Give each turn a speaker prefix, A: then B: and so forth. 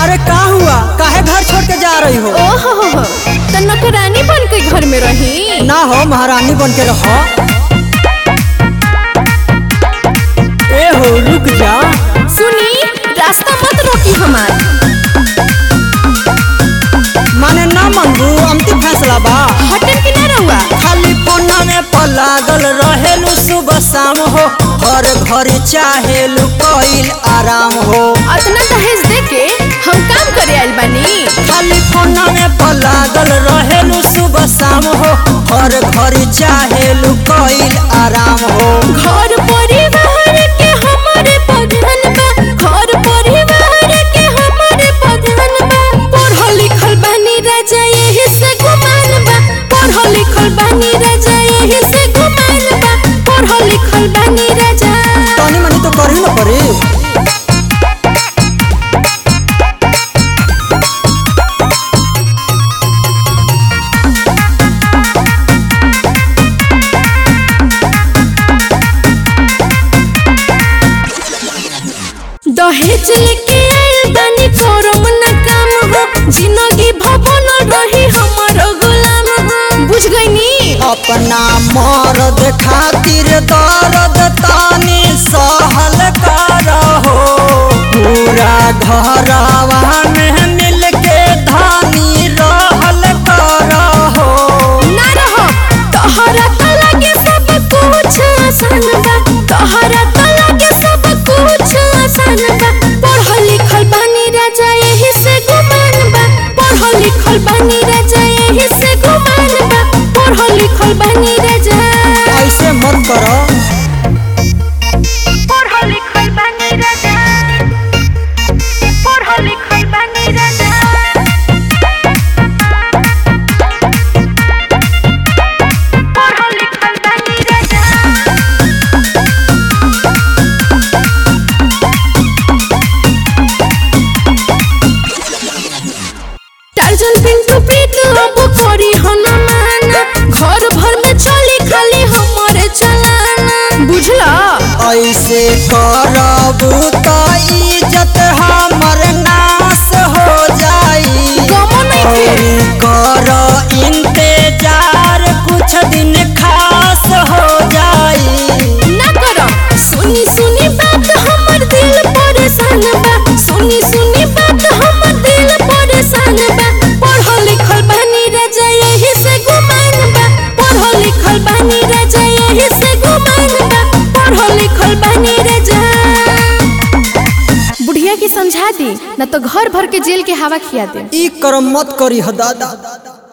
A: अरे का हुआ काहे घर छोड़ के जा रही हो
B: ओहो हो हो तो नौकरानी बन के घर में रही
A: ना हो महारानी बन के रहो ए हो रुक जा
B: सुनी रास्ता मत रोकी हमार
A: माने ना मंगू अंतिम फैसला बा
B: हटन की ना रहुआ
A: खाली फोना में पलागल रहेलू सुबह शाम हो हर घर चाहेलू कईल आराम हो
B: अतना दहेज दे के हम काम करे आइल बानी
A: खाली फोना में पलागल रहेलू सुबह शाम हो हर घर चाहेलू कईल आराम हो
B: घर परिवार के हमारे प्रधान बा घर परिवार के हमारे प्रधान बा पढ़ल लिखल बानी राजा यही से गुमान बा पढ़ल लिखल बानी राजा यही से गुमान बा पढ़ल लिखल बानी राजा
A: तनी मनी तो करही न पड़ी
B: दहेज लेके आइल बानी करम न काम हो जिंदगी भवन रही हमर गुलाम हो बुझ गईनी
A: अपना मर्द खातिर दर्द तानी सहल करहो पूरा घरवा में मिल के धानी रहल करहो
B: ना रहो तोहरा त लगे सब कुछ आसान बा तोहरा त लगे सब कुछ आसान बा पढ़ल लिखल बानी राजा यही से गुमान बा पढ़ल लिखल बानी राजा यही से गुमान बा पढ़ल लिखल बानी राजा
A: ऐसे मत करो
B: पढ़ल लिखल बानी राजा पढ़ल लिखल बानी राजा पढ़ल लिखल बानी राजा टार्जन पिंटू प्रीत अब करी हनुमान घर भर में चली खाली हमारे चलाना बुझला
A: ऐसे करबू तो इज्जत हमर नाश हो जाई
B: गमो नहीं थे।
A: और कर इंतजार कुछ दिन खास हो जाई
B: ना करो सुनी सुनी बात हमर दिल परेशान बा सुनी सुनी बात हमर दिल परेशान बा पढ़ल लिखल बानी राजा यही से गुमान बा पढ़ल लिखल बानी राजा यही से गुमान बा पढ़ल लिखल बानी राजा बुढ़िया के समझा दी ना तो घर भर के जेल के हवा खिया दे
A: ई कर्म मत करी ह दादा